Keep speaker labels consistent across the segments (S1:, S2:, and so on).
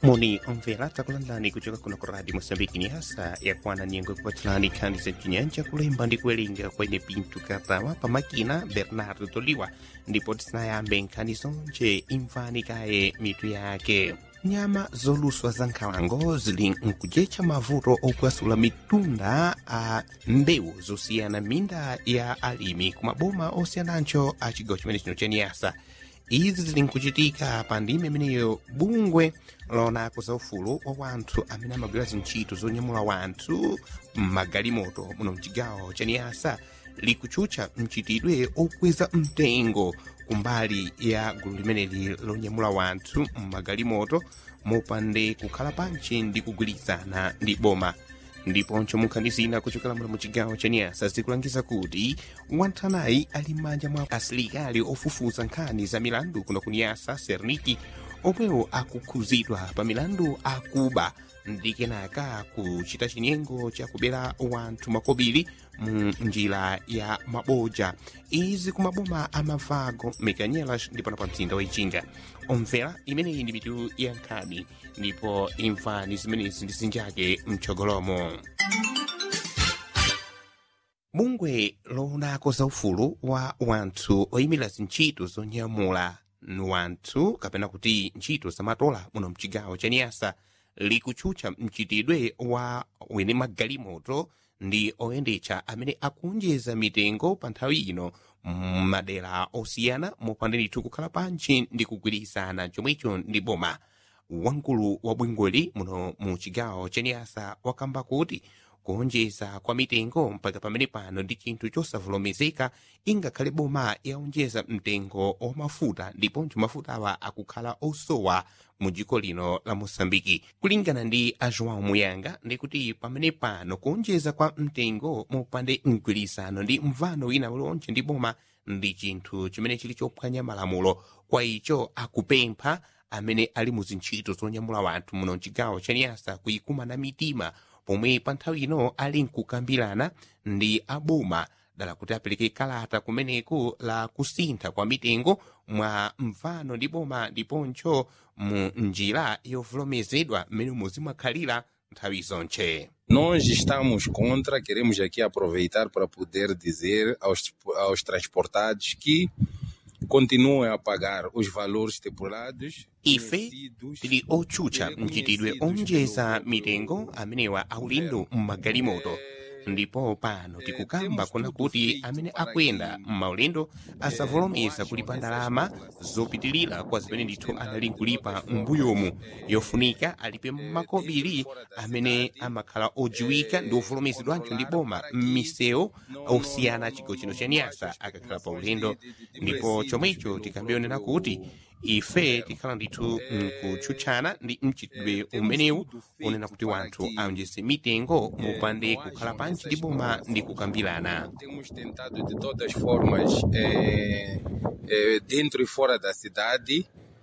S1: moni omvera takulandani kuchoka kuno ku radio moçambique ni hasa yakwana nyengo kupatilani nkhani za chinyanja kulemba ndi kuwerenga kwene pinto katawa pamakina bernardo toliwa ndipo tisanayambe nkhani zonje imvani kaye mitu yake nyama zoluswa za nkhalango zili nkujecha mavuto opwasula mitunda a mbewu zosiyana minda ya alimi ku maboma osiyanancho a chigawo chimene chino cha niyasa izi zili nkuchitika pa ndime imeneyo bungwe lonako za ufulu wa wanthu amene amagwira zintchito zonyamula wanthu mmagalimoto muno mchigawo cha niyasa likutchutcha mchitidwe okweza mtengo kumbali ya gulu limeneli lonyamula wanthu mmagalimoto mopande kukhala pantchi ndi kugwirizana ndi boma ndiponso munkhani zina kuchokera muno muchigawo cha niyasa zikulangiza kuti wanthanayi ali m'manja mwa asilikali ofufuza nkhani za milandu kuno ku niyasa serniki omwewo akukhuzidwa pa milandu akuba ndi kenaka kuchita chinyengo chakubera wanthu makobiri mu njira ya maboja izi ku maboma a mavago mekanyelas ndipo na pa mzinda wa ichinga omvera imeneyi ndi mitu ya nkhani ndipo imvani zimenezi ndi zinjake mchogolomo bungwe loonako za ufulu wa wanthu oyimira zintchito zonyamula wanthu kapena kuti ntchito zamatola muno mchigawo cha niyasa likutchutcha mchitidwe wa wene magalimoto ndi oyendetsa amene akunjeza mitengo pa nthawi ino m'madera osiyana mopanda ndithu kukhala pantchi ndi kugwirizana chomwecho ndi boma wamkulu wa bwingoli muno mu chigawo cha niyasa wakamba kuti kuonjeza kwa mitengo mpaka pamene pano ndi chinthu chosavomerezeka ingakhale boma yaonjeza mtengo wamafuta ndiponso mafutawa akukhala osowa mu dziko lino la mosambiki kulingana ndi a joão muyanga ndikuti pamene pano kuonjeza kwa mtengo mopande mgwirizano ndi mvano wina uliwonse ndi boma ndi chinthu chimene chili chophwanya malamulo kwa icho akupempha amene ali mu zintchito zonyamula wanthu muno mchigawo cha niyasa kuyikumana mitima pomwe pa nthawi ino ali nkukambirana ndi aboma dala kuti apereke kalata kumeneko la kusintha kwa mitengo mwa mvano ndi boma ndiponso mu njira yovomerezedwa mmene muzimakhalira nthawi zonche
S2: Nós estamos contra, queremos aqui aproveitar para poder dizer aos, aos transportados que continuem a pagar os valores estipulados.
S1: ife tili otchutcha mchitidwe onjeza mitengo amenewa aulindo mmagalimoto ndipo pano tikukamba kuna kuti amene akuyenda m'maulendo asavomereza kulipa ndalama zopitilira kwa zimene ndithu anali nkulipa m'mbuyomu yofunika alipe makobiri amene amakhala ojiwika ndi ovomerezedwanso ndi boma m'misewu osiyana chigawo chino cha niyasa akakhala pa ulendo ndipo chomwecho tikambionera kuti ife tikhala ndithu nkutchutchana ndi mchitidwe umenewu unena kuti wanthu aonjeze mitengo mopande kukhala pantchi ndi boma ndi kukambirana
S2: Temos tentado de todas formas, eh, eh, dentro e fora da cidade,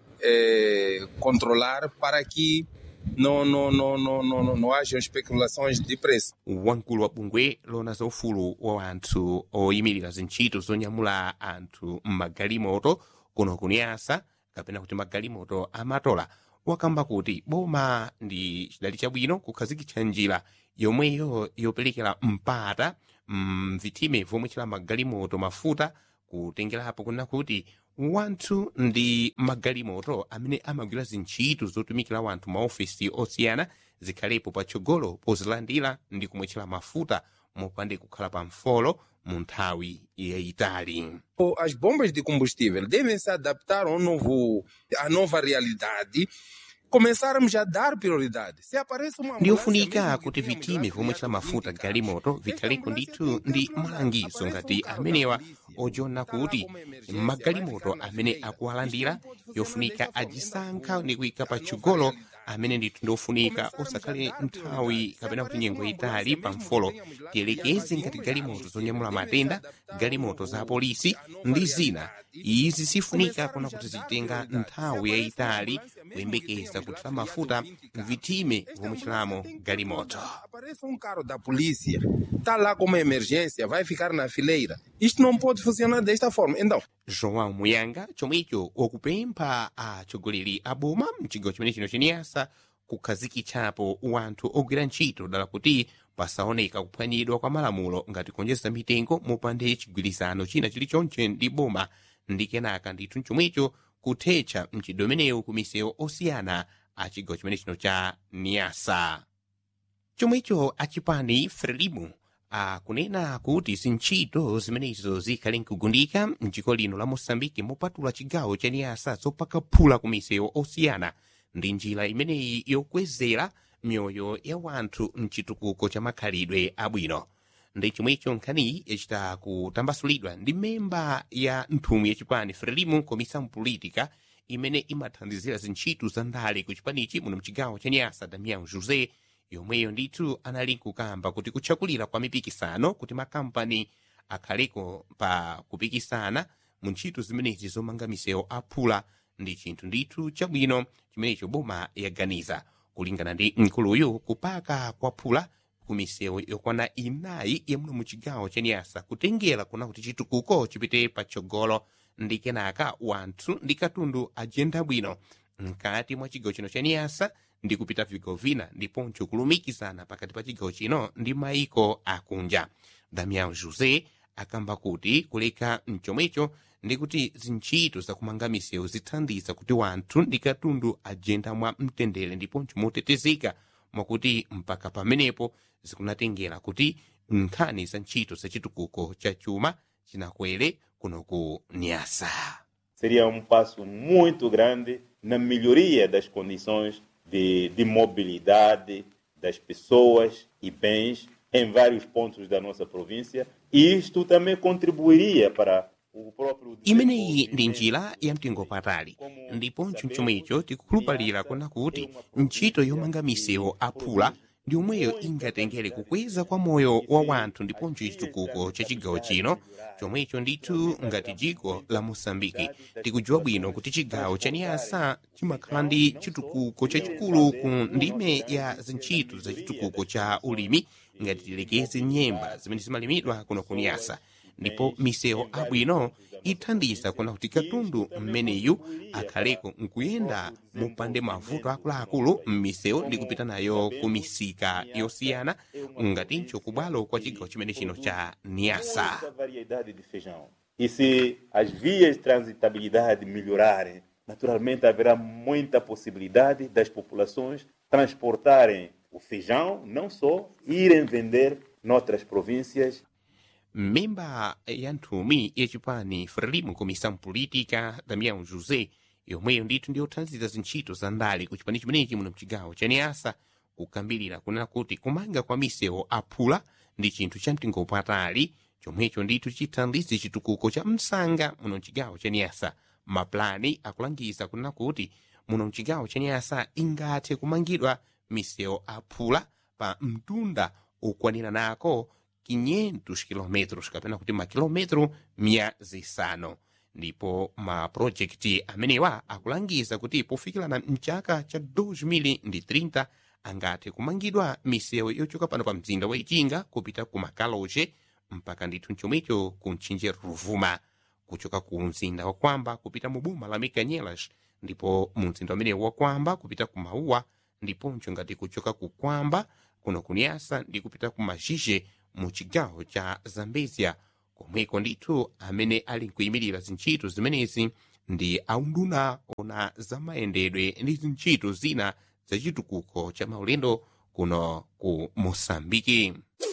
S2: eh, controlar para que não, não, não, não, não, não, não hajam especulações de preço.
S1: wamkulu wa bungwe lona za ufulu wa anthu oyimirira zintchito zonyamula anthu mmagalimoto kuno kuniyasa kapena kuti magalimoto amatola wakamba kuti boma ndi chidali chabwino kukhazikitsa njira yomweyo yoperekera mpata mvitime vomwe chila magalimoto mafuta kutengerapo kunena kuti wanthu ndi magalimoto amene amagwira zintchito zotumikira wanthu maofesi osiyana zikhalepo patsogolo pozilandira ndi kumwetchera mafuta mopande kukhala pa mfolo mu nthawi yayitali
S2: O- As bombas de combustível devem se adaptar ao novo, à nova realidade. Começarmos a dar prioridade. Se aparece uma ambulância
S1: ndiyofunika
S2: mesmo que
S1: kuti
S2: tenha um
S1: vitime
S2: gasto
S1: vomwe
S2: de
S1: chila mafuta
S2: 20
S1: galimoto
S2: carros,
S1: vithaliko
S2: essa
S1: ndithu
S2: ambulância
S1: ndi
S2: tem que
S1: malangizo
S2: controlar.
S1: ngati
S2: Aparece um
S1: amenewa
S2: carro da polícia.
S1: ojona
S2: Tá lá
S1: kuti
S2: como emergência,
S1: magalimoto
S2: vai ficar na
S1: amene
S2: fileira.
S1: akuwalandira
S2: Isto não pode funcionar
S1: yofunika
S2: desta forma.
S1: ajisankha
S2: Ainda
S1: ndi kuyika pa
S2: a nova
S1: chigolo
S2: realidade.
S1: amene ndithu ndiofunika
S2: Começarmos
S1: osakhale
S2: a dar
S1: nthawi
S2: prioridade.
S1: kapena
S2: Se
S1: kuti nyengo
S2: aparece uma
S1: itali
S2: ambulância
S1: pa
S2: mesmo que
S1: mfolo
S2: tenhamos lá
S1: tiyelekeze
S2: as
S1: ngati
S2: bombas
S1: galimoto
S2: de
S1: zonyamula
S2: combustível
S1: matenda
S2: devem se adaptar
S1: galimoto
S2: ao
S1: za
S2: novo-
S1: polisi
S2: à nova
S1: ndi zina
S2: realidade.
S1: izi sifunika
S2: Começarmos
S1: kuna
S2: a
S1: kuti
S2: dar
S1: zitenga
S2: prioridade.
S1: nthawi
S2: Se
S1: yayitali
S2: aparece uma ambulância mesmo que
S1: kuyembekeza
S2: tenhamos
S1: kuthira
S2: lá
S1: mafuta
S2: filiado 20 carros.
S1: vitime
S2: Esta
S1: vomwe
S2: ambulância
S1: chilamo
S2: tem que
S1: galimoto
S2: controlar. Aparece um carro da polícia, está lá com uma emergência, vai ficar na fileira. Isto não pode funcionar desta forma. Então,
S1: joão muyanga chomwecho wakupempha atsogoleri a boma mchigawo chimene chino cheniyasa kukhazikitsapo wanthu ogwira ntchito dala kuti pasaoneka kuphwanyidwa kwa malamulo ngati kuonjeza mitengo mopande chigwirizano china chilichonse ndi boma ndi kenaka ndithu chomwecho kuthetsa mchitidwe umenewu ku misewu osiyana a chigawo chimene chino cha niasa chomwecho achipani frelimu akunena kuti zintchito zimenezo zikhale nkugundika mdziko lino la mosambiki mopatula chigawo cha niasa zopakaphula ku misewu osiyana ndi njira imeneyi yokwezera mioyo ya wanthu mchitukuko cha makhalidwe abwino ndi chomwecho nkhaniyi yachita kutambasulidwa ndi memba ya nthumwi yachipani frelimu comissão política imene imathandizira zintchito za ndale ku chipanichi muno mchigawo cha niasa damião josé yomweyo ndithu anali nkukamba kuti kutchakulira kwa mipikisano kuti makampani akhaleko pa kupikisana mu ntchito zimenezi zomanga misewu aphula ndi chinthu ndithu chabwino chimenecho boma yaganiza kulingana ndi mkuluyu kupaka kwaphula ku misewu yokwana inayi yamuno mu chigawo cha niasa kutengera kuna kuti chitukuko chipite patsogolo ndi kenaka wanthu ndi katundu ajenda bwino mkati mwa chigawo chino cha niasa ndi kupita vigawo vina ndiponso kulumikizana pakati pa chigawo chino ndi maiko akunja damian josé akamba kuti kuleka mchomwecho ndi kuti zintchito zakumanga misewu zithandiza kuti wanthu ndi katundu ajenda mwa mtendere ndiponso motetezeka mwakuti mpaka pamenepo zikunatengera kuti nkhani za ntchito za chitukuko cha chuma chinakwere kuno ku niasa
S3: seria um passo muito grande na melhoria das condições de, de mobilidade das pessoas e bens em vários pontos da nossa província e isto também contribuiria para o próprio
S1: imeneyi ndi njira ya mtengo patali ndiponso chomwecho tikukhulupalira kuna kuti ntchito yomanga misewu aphula ndi omweyo ingatengere kukweza kwa moyo wa wanthu ndiponso chitukuko cha chigawo chino chomwecho ndithu ngati dziko la mosambiki tikudziwa bwino kuti chigawo cha niasa chimakhala ndi chitukuko chachikulu ku ndime ya zintchito za chitukuko cha ulimi ngati tilekeze nyemba zimene zimalimidwa kuno ku niasa ndipo misewu abwino ithandiza kuna kuti katundu mmeneyu akhaleko nkuyenda mopande mavuto akuluakulu m'misewu ndi kupita nayo ku misika yosiyana ngatinso kubwalo kwa chigawo chimene chino cha niasa
S3: muita variedade de feijão. E se as vias de transitabilidade melhorarem, naturalmente haverá muita possibilidade das populações transportarem o feijão, não só irem vender noutras províncias
S1: memba ya nthumwi yachipani frelimu comissão política damião josé yomweyo ndithu ndiyothandiza zintchito za ndale ku chipani chimenechi muno mchigawo cha niasa kukambirira kunena kuti kumanga kwa misewu aphula ndi chinthu cha mtengo patali chomwecho ndithu chithandize chitukuko cha msanga muno mchigawo cha niasa maplani akulangiza kunena kuti muno mchigawo cha niasa ingathe kumangidwa misewu aphula pa mtunda okwanira nako 500 kilometros kapena kuti makilometro mia zisanu ndipo mapurojekiti amenewa akulangiza kuti pofikirana mchaka cha 2030 angathe kumangidwa misewu yochoka pano pa mzinda wa ichinga kupita ku makaloche mpaka ndithu mchomwecho ku mtchinje ruvuma kuchoka ku mzinda wa kwamba kupita mu boma la mikanyelas ndipo mu mzinda umenewu wa kwamba kupita ku mauwa ndiponso ngati kuchoka ku kwamba kuno kunyasa ndi kupita ku mazhizhe mu chigawo cha zambezia komweko ndithu amene ali nkuyimirira zintchito zimenezi ndi aunduna ona zamayendedwe ndi zintchito zina zachitukuko cha maulendo kuno ku mosambiki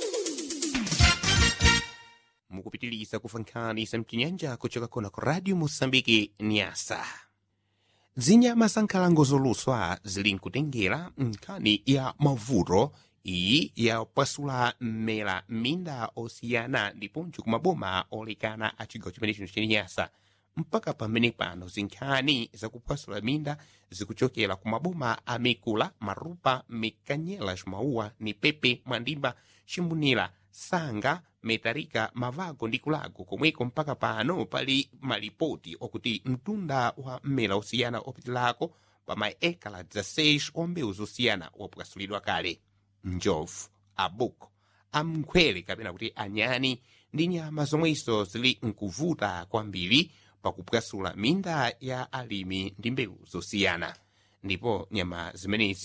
S1: mukupitiliza kufa nkhani za mchinyanja kuchoka kuno ku radio mosambiki nyasa zinyama za nkhalango zoluswa zili nkutengera nkhani ya mavuto iyi yapasula mmela m'minda osiyana ndiponso kumaboma olekana a chigawo chimene chino chenyasa mpaka pamene pano zinkhani zakupasula minda zikuchokera ku maboma a mikula marupa mikanyela mauwa ni pepe mwandimba chimbunira sanga metarika mavago ndi kulago komweko mpaka pano pali malipoti okuti mtunda wa mmela osiyana opitilako pa maekala 16 ombewu zosiyana wapukasulidwa kale njovu abuko amnkhwele kapena kuti anyani ndi nyama zomweso zili nkuvuta kwambiri pakupwasula minda ya alimi ndi mbewu zosiyana ndipo nyama zimenezi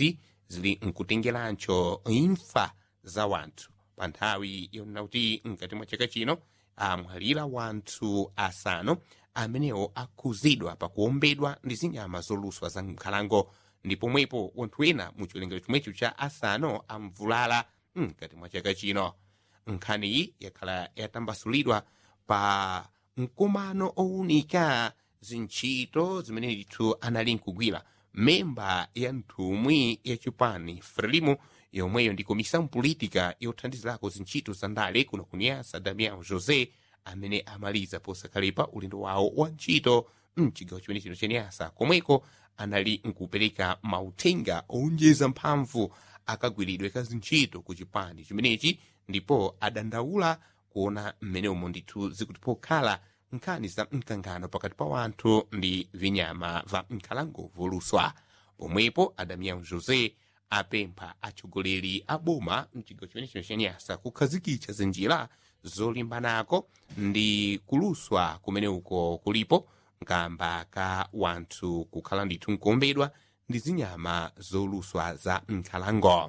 S1: zili nkutengerancho imfa za wanthu pa nthawi yonena kuti mkati mwa chaka chino amwalira wanthu asanu amenewo akhuzidwa pakuombedwa ndi zinyama zoluswa za nkhalango ndi pomwepo wanthu ena mu chiwerengero chomwecho cha asanu amvulala mkati mwa chaka chino nkhaniyi yakhala yatambasulidwa pa mkumano owunika zintchito zimene ndithu anali nkugwira memba ya nthumwi ya chipani frelimo yomweyo ndi komissão política yothandizirako zintchito za ndale kuno kuniyasa damião josé amene amaliza posakhalepa ulendo wawo wa ntchito mchigawo chimene chino chaniyasa komweko anali nkupereka mauthenga owonjeza mphamvu akagwiridwe ka zintchito ku chipani chimenechi ndipo adandaula kuona mmene umo ndithu zikuti pokhala nkhani za mkangano pakati pa wanthu ndi vinyama va nkhalango voluswa pomwepo adamião josé apempha atsogoleri a boma mchigawo chimene chino chaniyasa kukhazikitsa zinjira zolimbanako ndi kuluswa kumene uko kulipo nkamba ka wanthu kukhala ndithu nkuombedwa ndi zinyama zoluswa za nkhalango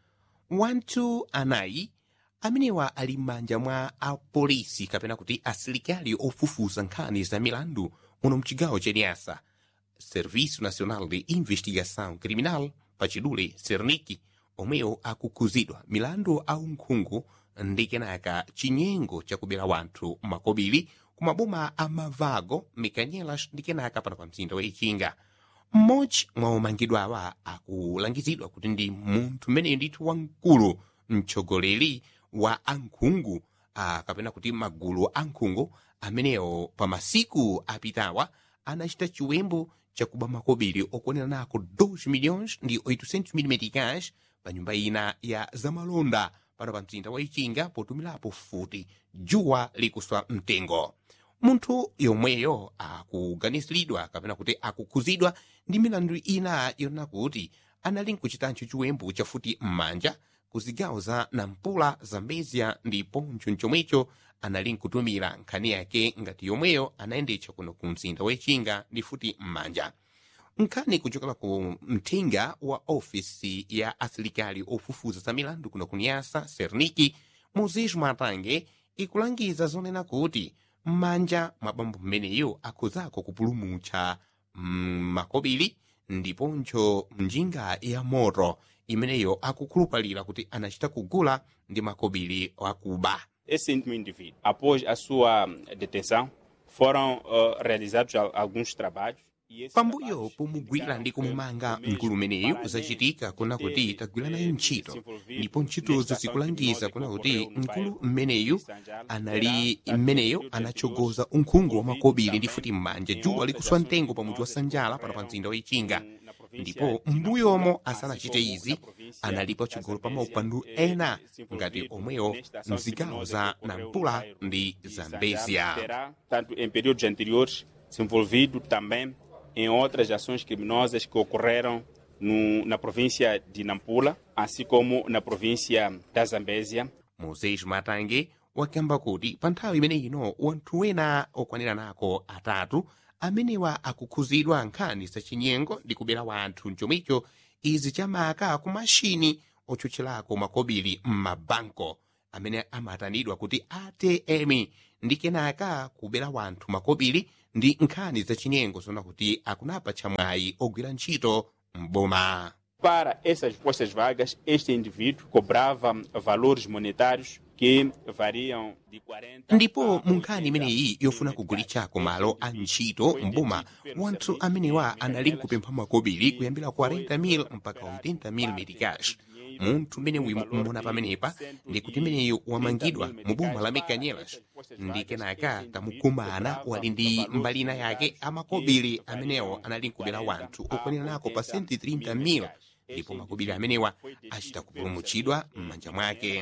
S1: wanthu anayi amenewa ali m'manja mwa apolisi kapena kuti asilikali ofufuza nkhani za milandu muno mchigawo chaniyasa serviço nacional de investigação criminal pachidule serniki omwewo akukhuzidwa milandu aunkhungu ndi kenaka chinyengo chakubera wanthu makobiri ku maboma a mavago mikanyelas ndi kenaka pano pa mzinda wa ichinga mmodzi mwa omangidwawa akulangizidwa kuti ndi munthu mmeneyo ndithu wamkulu mtsogoleri wa ankhungu ah, kapena kuti magulu ankhungu amenewo pa masiku apitawa anachita chiwembu chakuba makobiri okwanira nako 2 milhões ndi 800 mil meticais pa nyumba ina ya zamalonda pano pa mzinda wa ichinga potumirapo futi dzuwa likuswa mtengo munthu yomweyo akuganiziridwa kapena kuti akukhuzidwa ndi milandu ina yonena kuti anali nkuchitancho chiwembu chafuti m'manja ku zigawo za nampula zambezia ndiponso chomwecho anali nkutumira nkhani yake ngati yomweyo anayendetsa kuno ku mzinda wechinga ndi futi m'manja nkhani kuchokera ku mthenga wa ofisi ya asilikali ofufuza za milandu kuno kuniyasa serniki moses matange ikulangiza zonena kuti m'manja mwa bambo mmeneyo akhuzako kupulumutsa mm, makobiri ndiponso njinga ya moto imeneyo akukhulupalira kuti anachita kugula ndi makobiri akuba
S4: Esse íntimo indivíduo, após a sua detenção, foram uh, realizados al- alguns trabalhos. e esses
S1: pambuyo
S4: trabalhos
S1: pomugwira
S4: indicaram
S1: ndi
S4: que
S1: kumumanga
S4: o mesmo,
S1: mkulu meneyu
S4: para
S1: zachitika kuna
S4: além
S1: kuti
S4: de
S1: tagwira
S4: ter
S1: nayo ntchito
S4: se envolvido
S1: ndipo ntchitozo
S4: nesta ação
S1: zikulangiza
S4: criminosa
S1: kuna
S4: que
S1: kuti
S4: ocorreu no
S1: mkulu
S4: bairro
S1: mmeneyu
S4: de Sanjal,
S1: anali
S4: terá,
S1: mmeneyo
S4: tanto no
S1: anachogoza
S4: período
S1: unkhungu wa
S4: anterior,
S1: makobiri ndi
S4: também
S1: futi m'manja
S4: em
S1: dzuwa
S4: outras
S1: likuswa
S4: ações
S1: mtengo pa mudzi wa
S4: criminosas que
S1: sanjala pano pa
S4: ocorreram
S1: mzinda wa ichinga
S4: no- na província
S1: ndipo
S4: de
S1: m'mbuyomo
S4: Nampula,
S1: asanachite
S4: assim como
S1: izi
S4: na província
S1: analipo
S4: da
S1: chigolo pa
S4: Zambésia,
S1: maupandu
S4: eh,
S1: ena
S4: se
S1: ngati
S4: envolvido
S1: omweyo
S4: nesta ação
S1: mzigawo
S4: criminosa
S1: za
S4: que ocorreu no
S1: nampula
S4: bairro
S1: ndi
S4: de
S1: zambezia
S4: Sanjal, terá, tanto em períodos anteriores, se envolvido também em outras ações criminosas que ocorreram no, na província de Nampula, assim como na província da Zambésia.
S1: moses matange wakamba kuti pa nthawi imene ino wanthu wena okwanira nako atatu amenewa akukhuzidwa nkhani zachinyengo ndi kubera wanthu mchomwicho izi chamaka ku mashini otchotcherako makobiri m'mabanko amene amatanidwa kuti atm ndi kenaka kubera wanthu makobiri ndi nkhani zachinyengo zona kuti akunapa chamwayi ogwira ntchito m'boma
S4: Para essas postas vagas, este indivíduo cobrava valores monetários que variam de 40
S1: ndipo
S4: a
S1: mu nkhani
S4: 80
S1: imeneyi yofuna
S4: mil
S1: kugulitsako
S4: meticais.
S1: malo a ntchito mboma wanthu amenewa anali nkupempha makobiri kuyambira 40,000 mpaka 80,000 meticais munthu mmene uyu mmona pamenepa ndi kuti meneyu wamangidwa mu boma la mekanyelas ndi kenaka tamukumana wali ndi mbalina yake amakobiri amenewo anali nkubera wanthu okwanira nako pa 130,000 ndipo makobiri amenewa achita kupulumutsidwa m'manja mwake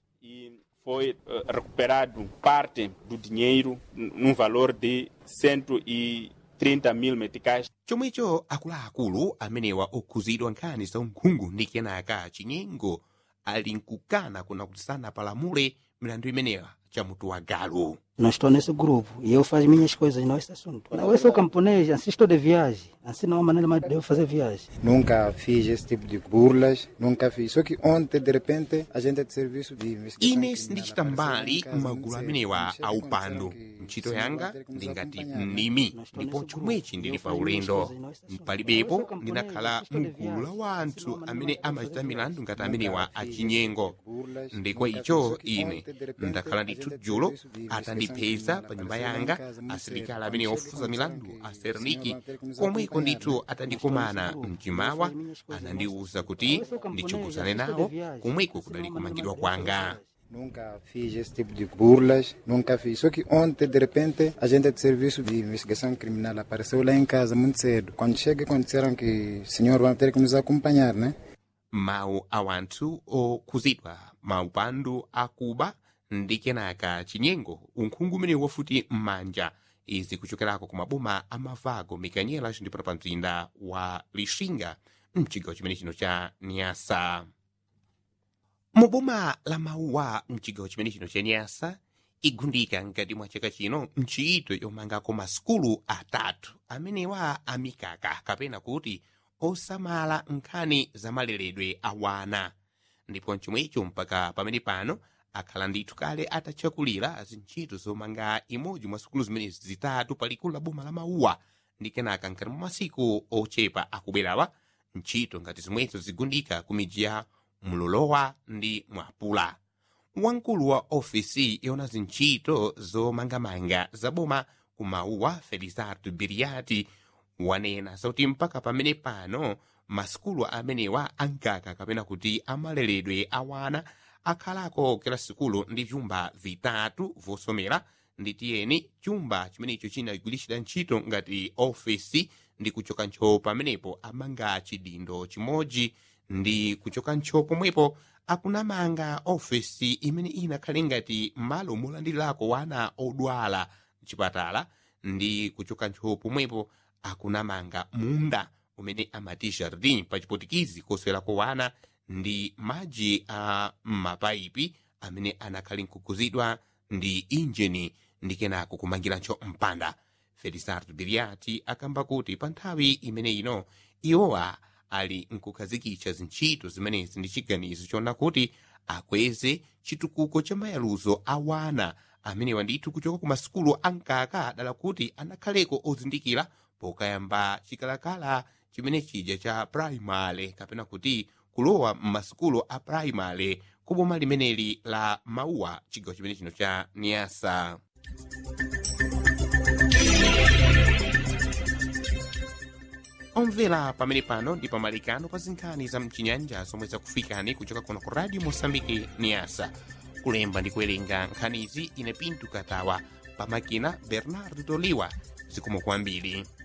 S4: e foi eh, recuperado parte do dinheiro n- num valor de 130 mil meticais.
S1: chomwecho akuluakulu amenewa okhuzidwa nkhani za unkhungu ndi kenaka chinyengo ali nkukana kuna kuti sanapalamule milandu imenewa cha mutu wa galo
S5: Nós estou nesse grupo e eu faço minhas coisas, não esse assunto. Não, eu sou camponês, assim estou de viagem. Assim não há maneira mais de eu fazer viagem.
S6: Nunca fiz esse tipo de burlas, nunca fiz. Só que ontem, de repente, a gente é de serviço de investigação.
S1: ines
S6: criminal,
S1: ndichita mbali
S6: apareceu em casa,
S1: m'magulu
S6: não sei,
S1: amenewa
S6: não chega
S1: a
S6: a
S1: upando
S6: acontecer que
S1: ntchito
S6: o senhor
S1: yanga
S6: vai ter que nos
S1: ndingati
S6: acompanhar, né?
S1: mnimi
S5: Nós estou
S1: ndipo
S5: nesse
S1: chomwechi
S5: grupo.
S1: ndili
S5: Eu
S1: pa
S5: faço minhas
S1: ulendo
S5: coisas, não esse assunto.
S1: palibepo
S5: Eu sou camponês,
S1: ndinakhala
S5: assim estou de
S1: mgulu la
S5: viagem.
S1: wanthu
S5: Assim não há
S1: amene
S5: maneira de
S1: amachita
S5: fazer
S1: milandu ngati
S6: Nunca
S1: amenewa
S6: fiz esse
S1: achinyengo
S6: tipo de burlas,
S1: ndikwa
S6: nunca
S1: icho
S6: fiz. Só que
S1: ine
S6: ontem, de repente,
S1: ndakhala
S6: a
S1: ndithu
S6: gente é de
S1: dzulo
S6: serviço de investigação
S1: atandipeza
S6: criminal,
S1: pa nyumba
S6: apareceu lá em
S1: yanga
S6: casa muito
S1: asilikali
S6: cedo.
S1: amene
S6: Quando
S1: ofuza
S6: chega,
S1: milandu
S6: que
S1: a
S6: o
S1: serniki
S6: senhor vai ter que nos
S1: komweko
S6: acompanhar,
S1: ndithu
S6: né?
S1: atandikumana mchimawa anandiwuza kuti ndichikuzane nawo komweko kudali kumangidwa kwanga
S6: Nunca fiz esse tipo de burlas, nunca fiz. Só que ontem, de repente, a gente é de serviço de investigação criminal apareceu lá em casa muito cedo. Quando chega, quando disseram que o senhor vai ter que nos acompanhar, né?
S1: mawu a wanthu okhuzidwa maupandu akuba ndi kenaka chinyengo unkhungu umene wafuti m'manja izi kuchokerako ku maboma a mavago mikanyelas ndipo pa mzinda wa lixinga mchigawo chimene chino cha nyasa muboma la mauwa mchigawo chimene chino cha nyasa igundika mkati mwa chaka chino ntchito yomangako masukulu atatu amenewa amikaka kapena kuti osamala nkhani za maleredwe a wana ndipo chomwecho mpaka pamene pano akhala ndithu kale atatchakulira zintchito zomanga imodzi mwa sukulu zimenezi zitatu palikulu la boma la mauwa ndi kenaka nkati mwa masiku ochepa akubwerawa ntchito ngati zomwezo zigundika ku midzi ya mlolowa ndi mwapula wamkulu wa ofisi yona zintchito zomangamanga za boma ku mauwa felizardo biriati wanena zoti mpaka pamene pano masukulu amenewa ankaka kapena kuti amaleredwe awana akhalako kila sukulu ndi vyumba vitatu vosomera ndi tiyeni chumba chimenecho chinagwiritsidwa ntchito ngati ofisi ndi kuchoka ntchoo pamenepo amanga chidindo chimodzi ndi kuchoka ntchoo pomwepo akunamanga ofesi imene inakhale ngati malo molandirirako wana odwala mchipatala ndi kuchoka ntchoo pomwepo akunamanga munda umene amati jardin pa chipotikizi koswerako wana ndi madzi a mapayipi amene anakhale nkukuzidwa ndi injini ndi kenako kumangiranso mpanda felisardo biriati akamba kuti pa nthawi imene ino iwowa ali nkukhazikitsa zintchito zimenezi ndi chiganizo chona kuti akweze chitukuko cha mayaluzo a wana amenewa ndithu kuchoka ku masukulu ankaka dala kuti anakhaleko ozindikira pokayamba chikalakala chimene chija cha primary kapena kuti kulowa m'masukulu a primary ku boma limeneli la mauwa chigawo chimene chino cha niasa omvera pamene pano ndi pamalikano pa zinkhani za mchinyanja zomwe zakufikani kuchoka kuno ku radio mosambiki niasa kulemba ndi kuwerenga nkhanizi ine pinto katawa pamakina bernardo toliwa zikomo kwambiri